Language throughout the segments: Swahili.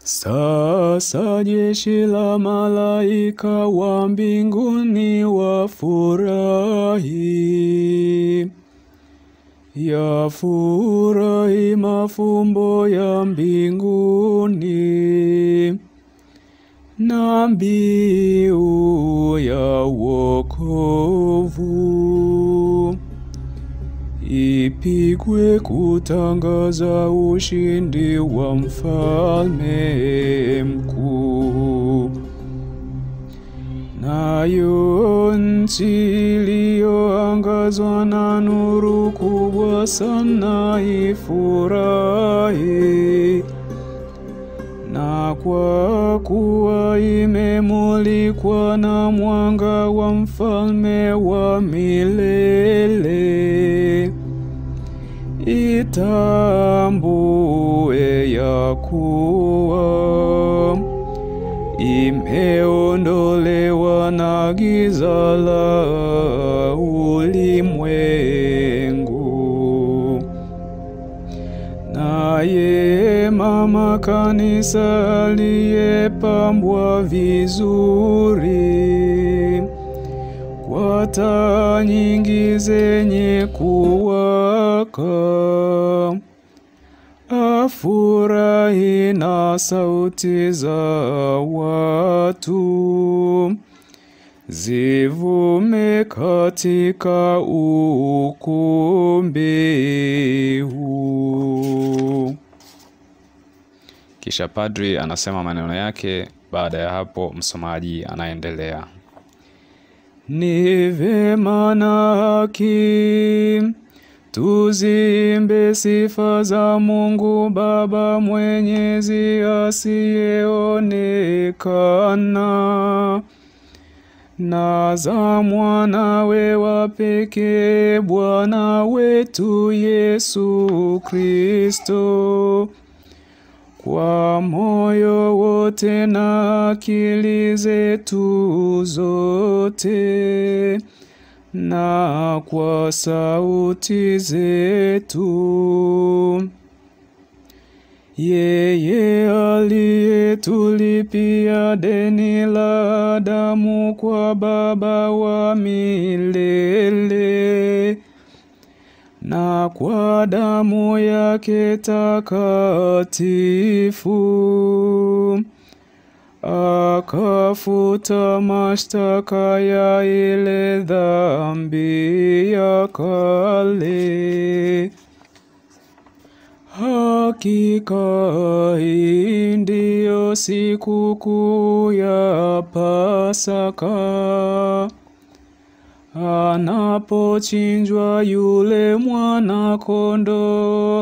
Sasa jeshi la malaika wa mbinguni wafurahi, yafurahi mafumbo ya mbinguni na mbiu ya wokovu ipigwe kutangaza ushindi wa mfalme mkuu. Nayo nchi iliyoangazwa na nuru kubwa sana ifurahi, na kwa kuwa imemulikwa na mwanga wa mfalme wa milele, itambue ya kuwa imeondolewa na giza la ulimwengu. Naye mama kanisa aliyepambwa vizuri kwa taa nyingi zenye kuwaka, afurahi na sauti za watu zivume katika ukumbi huu. Kisha padri anasema maneno yake. Baada ya hapo, msomaji anaendelea. Ni vema na haki tuzimbe sifa za Mungu Baba Mwenyezi asiyeonekana na za mwanawe wa pekee Bwana wetu Yesu Kristo kwa moyo wote na akili zetu zote na kwa sauti zetu. Yeye aliyetulipia deni la damu kwa Baba wa milele na kwa damu yake takatifu akafuta mashtaka ya ile dhambi ya kale. Hakika hii ndiyo sikukuu ya Pasaka anapochinjwa yule mwana kondoo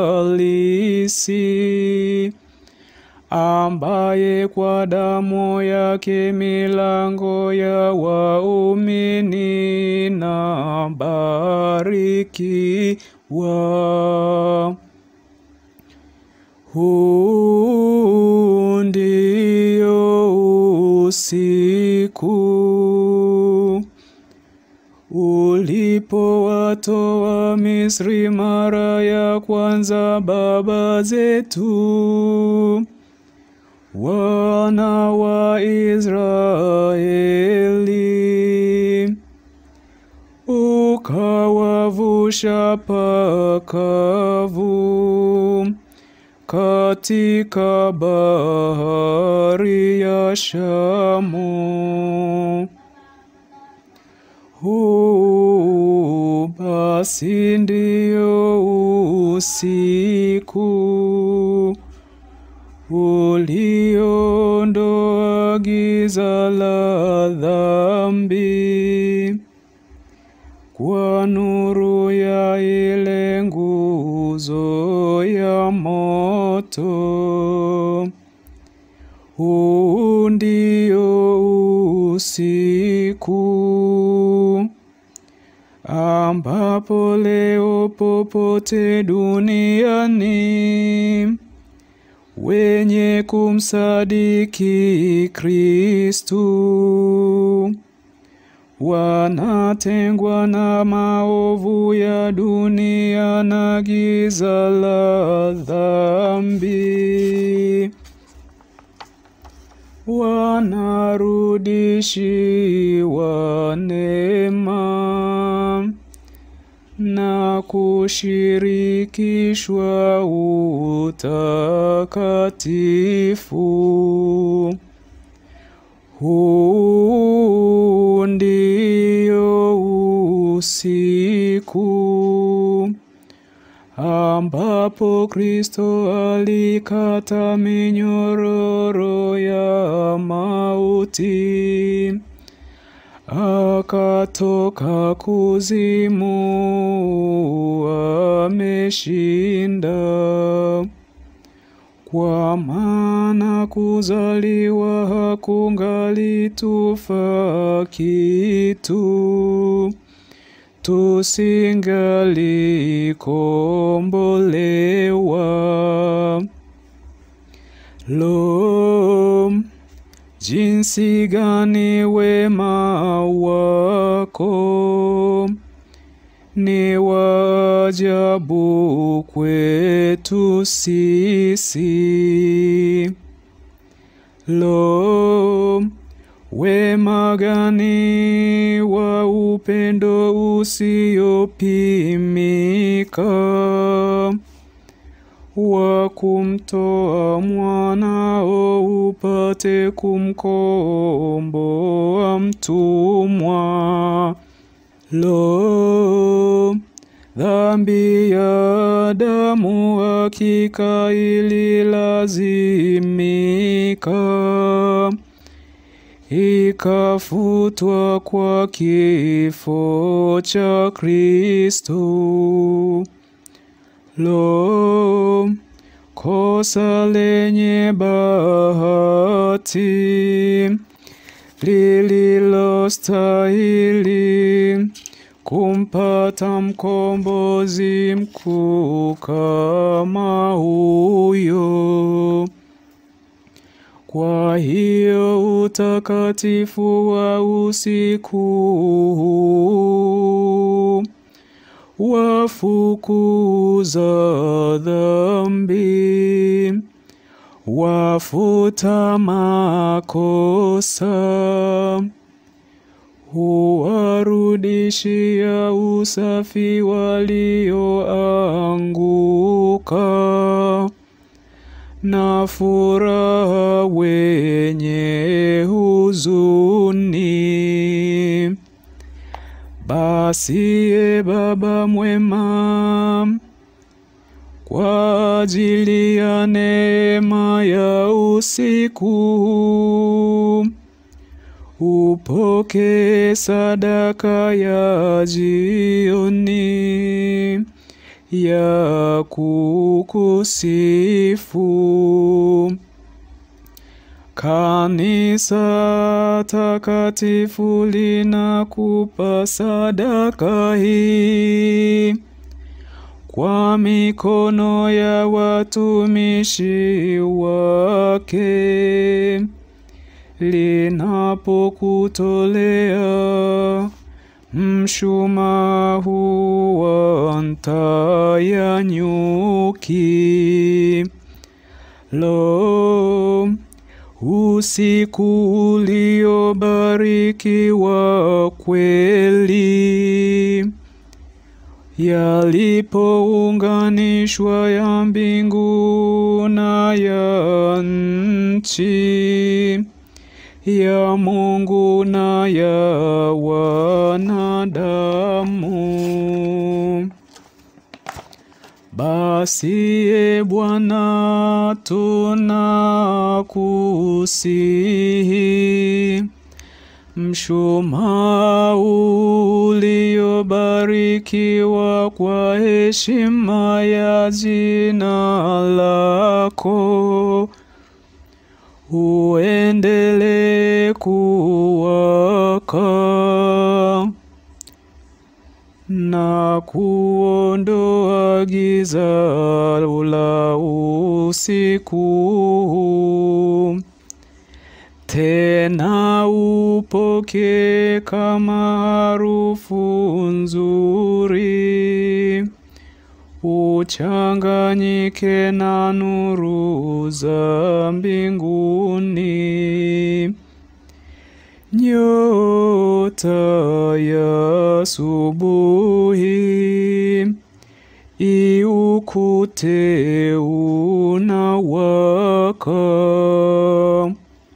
halisi ambaye kwa damu yake milango ya waumini na barikiwa. Huu ndio usiku ulipowatoa Misri mara ya kwanza baba zetu, wana wa Israeli, ukawavusha pakavu katika bahari ya Shamu. Huu basi ndio usiku uliondoa giza la dhambi kwa nuru ya ile nguzo ya moto. Huu ndio usiku ambapo leo popote duniani wenye kumsadiki Kristu wanatengwa na maovu ya dunia na giza la dhambi. wanarudishiwa neema na kushirikishwa utakatifu. Huu ndio usiku ambapo Kristo alikata minyororo ya mauti, akatoka kuzimu, ameshinda. Kwa maana kuzaliwa hakungali tufaa kitu, tusingalikombolewa. Lo, jinsi gani wema wako ni wajabu kwetu sisi. Lo, wema gani wa upendo usiopimika wa kumtoa mwanao upate kumkomboa mtumwa. Lo, dhambi ya damu hakika ililazimika, ikafutwa kwa kifo cha Kristo. Lo, kosa lenye bahati lililostahili kumpata mkombozi mkuu kama huyo. Kwa hiyo utakatifu wa usiku huu wafukuza dhambi, wafuta makosa, huwarudishia usafi walioanguka na furaha wenye huzuni. Basi e Baba mwema, kwa ajili ya neema ya usiku huu, upokee sadaka ya jioni ya kukusifu. Kanisa takatifu linakupa sadaka hii kwa mikono ya watumishi wake linapokutolea mshumaa huu wa nta ya nyuki. Lo, usiku uliobarikiwa kweli, yalipounganishwa ya mbingu na ya nchi, ya Mungu na ya wanadamu. Basi e Bwana, tunakusihi, mshumaa uliobarikiwa kwa heshima ya jina lako, uendelee kuwaka na kuondoa giza la usiku huu. Tena upokee kama harufu nzuri uchanganyike na nuru za mbinguni. Nyota ya asubuhi iukute unawaka,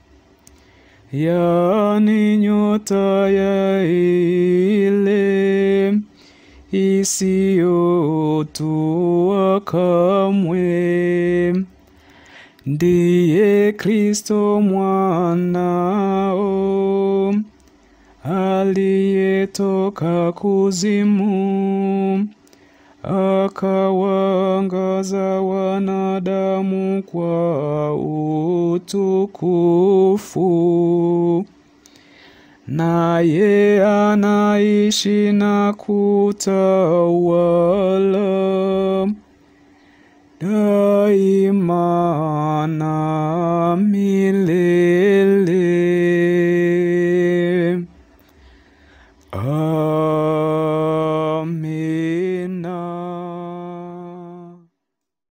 yani nyota ya ile isiyotua kamwe, ndiye Kristo mwanao aliyetoka kuzimu akawaangaza wanadamu kwa utukufu. Naye anaishi na kutawala daima na milele. Amina.